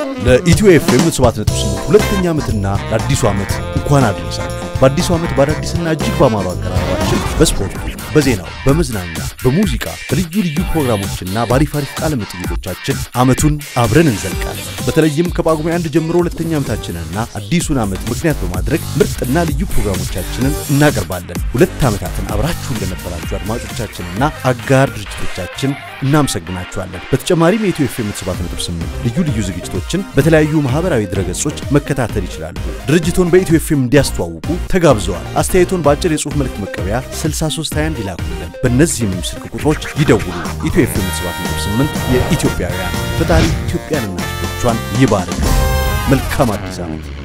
ለኢትዮ ኤፍኤም 7.8 ሁለተኛ ዓመትና ለአዲሱ ዓመት እንኳን አደረሳችሁ። በአዲሱ ዓመት በአዳዲስና እጅግ ባማሩ አቀራረባችን በስፖርቱ፣ በዜናው፣ በመዝናኛ፣ በሙዚቃ፣ በልዩ ልዩ ፕሮግራሞችና በአሪፍ አሪፍ ቃለ መጠይቆቻችን ዓመቱን አብረን እንዘልቃለን። በተለይም ከጳጉሜ አንድ ጀምሮ ሁለተኛ ዓመታችንንና አዲሱን ዓመት ምክንያት በማድረግ ምርጥና ልዩ ፕሮግራሞቻችንን እናቀርባለን። ሁለት ዓመታትን አብራችሁን ለነበራችሁ አድማጮቻችንና አጋር ድርጅቶቻችን እናመሰግናችኋለን። በተጨማሪም የኢትዮ ኤፍኤም 7.8 ልዩ ልዩ ዝግጅቶችን በተለያዩ ማህበራዊ ድረገጾች መከታተል ይችላሉ። ድርጅቱን በኢትዮ ኤፍኤም እንዲያስተዋውቁ ተጋብዘዋል። አስተያየቶን በአጭር የጽሑፍ መልእክት መቀበያ 6321 ይላኩልን። በእነዚህም ስልክ ቁጥሮች ይደውሉ። ኢትዮ ኤፍኤም 7.8 የኢትዮጵያውያን ፈጣሪ ኢትዮጵያንና ሕዝቦቿን ይባርክ። መልካም አዲስ ዓመት።